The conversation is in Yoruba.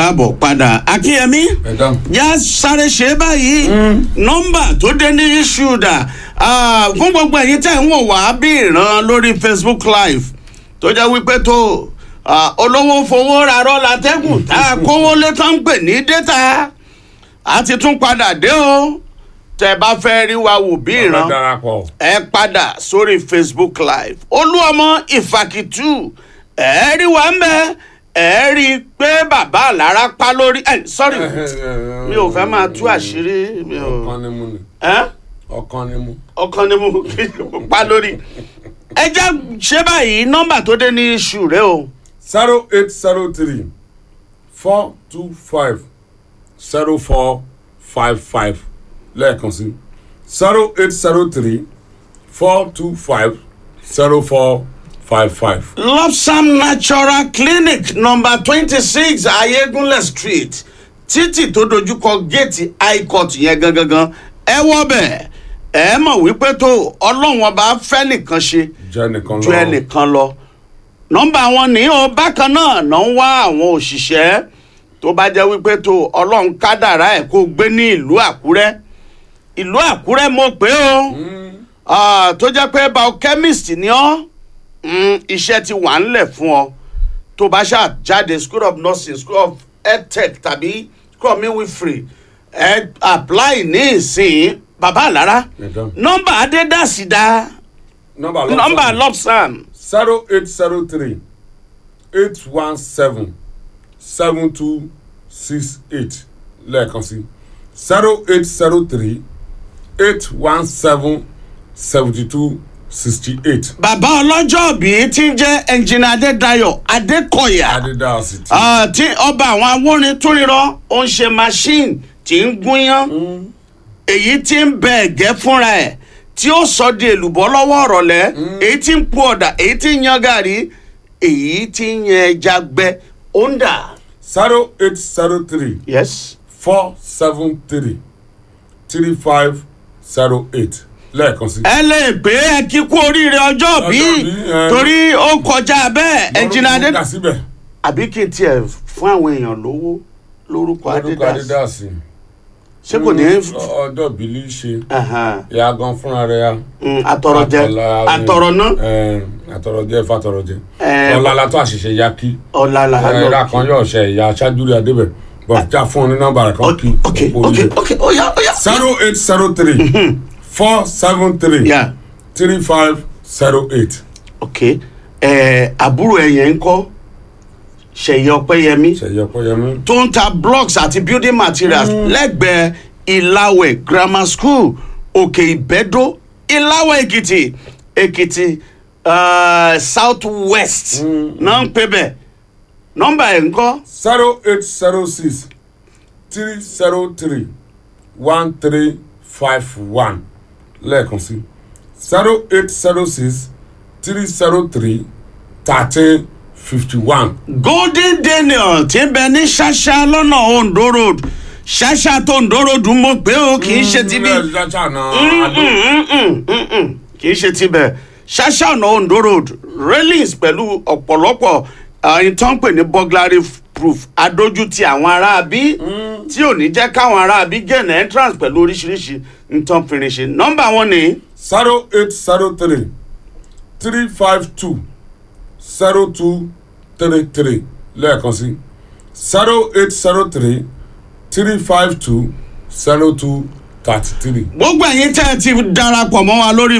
káàbọ̀ padà akínyẹmí ẹ dáhùn. yá sáré ṣe é báyìí nọ́mbà tó dé ní ṣúdà fún gbogbo ẹ̀yin tẹ̀ ń wò wá bí ìran lórí facebook live tó jẹ́ wípé tó ah, olówó fowó rarọ́ látẹ́gùn tá a kówó lé tán ń pè ní data a ti tún padà dé o tẹ́ bá fẹ́ rí wa wò bí ọ̀rẹ́ ìran darapọ̀. ẹ padà sórí facebook live olúọmọ ìfàkìtù ẹ rí wa ń bẹ ẹ rí i pé bàbá àlára pa lórí ẹ sorry mi ò fẹ́ máa tú àṣírí mi ò ọkàn ni mu ni ẹ ọkàn ni mu. ọkàn ni mo pa lórí ẹ jẹ́ ṣé báyìí nọ́mbà tó dé ní iṣu rẹ o zero eight zero three four two five zero four five five lẹ́ẹ̀kan sí zero eight zero three four two five zero four five five. lopsam natural clinic number twenty six ayégunlẹ̀ street títì tó dojúkọ géètì high court yẹn gangan ẹ wọ bẹ́ẹ̀ ẹ mọ̀ wípé tó ọlọ́run ọba fẹ́ nìkan ṣe jẹ́ nìkan ju lọ. ẹnìkan lọ nọ́mbà wọn ní o bákan náà náà ń wá àwọn òṣìṣẹ́ tó bá jẹ́ wípé tó ọlọ́run kádàrá ẹ̀ kó gbé ní ìlú àkúrẹ́ ìlú àkúrẹ́ mo pé o Ah, tó jẹ́ pé biochemist ni ọ́ mm, iṣẹ́ ti wà ńlẹ̀ fún ọ tó bá ṣáà jáde school of nursing school of edtech tàbí school of midwifery ẹ apply ní ìsìn bàbá àlára Ẹ̀dá. nọ́mbà adédàsídá nọ́mbà nọ́mbà lopsam zero eight zero three eight one seven seven two six eight lẹ́ẹ̀kan sí zero eight zero three eight one seven seventy two sixty eight. bàbá ọlọ́jọ́ bíi ti ń jẹ́ ẹnjìnà adédayọ̀ adékọ̀yà adédáàsì tí. Ah, tí ọba àwọn awórin tó rírọ́ ó ń ṣe machine tí ń gúnyán èyí tí ń bẹ ẹ̀gẹ́ fúnra ẹ̀ tí ó sọ di èlùbọ́ lọ́wọ́ ọ̀rọ̀lẹ́ èyí tí ń pu ọ̀dà èyí tí ń yan gàrí èyí tí ń yan ẹja gbẹ ó ń dà. zero eight zero three yes. four seven three three five zero eight lẹ́ẹ̀kan sí. ẹ lè pé ẹ kí kú oríire ọjọ́ bí Ọjọ́ bí, ẹ. torí ó kọjá bẹ́ẹ̀ ẹnjìnà adé kà síbẹ̀. àbí kí n tiẹ̀ fún àwọn èèyàn lówó lórúkọ lórúkọ adédàsí adédáàsì. ṣé kò ní í ọjọ́ bílí ṣe. Ahan. ìyá gan fúnra rẹ̀ ya. Mm, àtọ̀rọ̀jẹ Àtọ̀là- àtọ̀rọ̀ná Ẹ, àtọ̀rọ̀jẹ fàtọ̀rọ̀jẹ. Ẹ, ọ̀la la tó àṣìṣe ya kí. ọ̀la là á ẹ̀rá lọ. kan yóò ṣe ìyá aṣáájú rẹ̀ adébẹ̀. bọ̀ já fún un ní nọ́mbà rẹ̀ kan kí. ok ok ok ó yá ó yá. zero eight zero three four seven three Yeah. three five zero eight. ok ẹ àbúrò ẹ yẹn ń kọ́ ṣèyí ọpẹ́yẹmí ṣèyí ọpẹ́yẹmí. tó ń ta blocks àti building materials lẹ́gbẹ̀ẹ́ ìlàwẹ̀ grammar school òkè ìbẹ́dó ìlàwẹ̀ èkìtì èkìtì uh, south west náà ń pè bẹ́ẹ̀ nọ́mbà ẹ̀ ń kọ́ zero eight zero six three zero three one three five one lẹ́ẹ̀kan sí zero eight zero six three zero three thirteen fifty one. golden daniel tí ń bẹ ní ṣáṣá lọ́nà ondo road ṣáṣá tó ondo road mọ̀ pé o kì í ṣe ti bí. ilé ẹja náà adó kì í ṣe tibẹ̀ ṣáṣá ọ̀nà ondo road railings pẹ̀lú ọ̀pọ̀lọpọ̀ ẹni tó ń pè ní burglary proof adójútì àwọn aráabí tí ò ní jẹ́ káwọn aráabí gain entrance pẹ̀lú oríṣiríṣi nǹkan fìrìṣì nọ́mbà wọn ni zero eight zero three three five two zero two three three lẹ́ẹ̀kan sí zero eight zero three three five two zero two thirty three. gbogbo ẹ̀yin tẹ́ ẹ ti darapọ̀ mọ́ wa lórí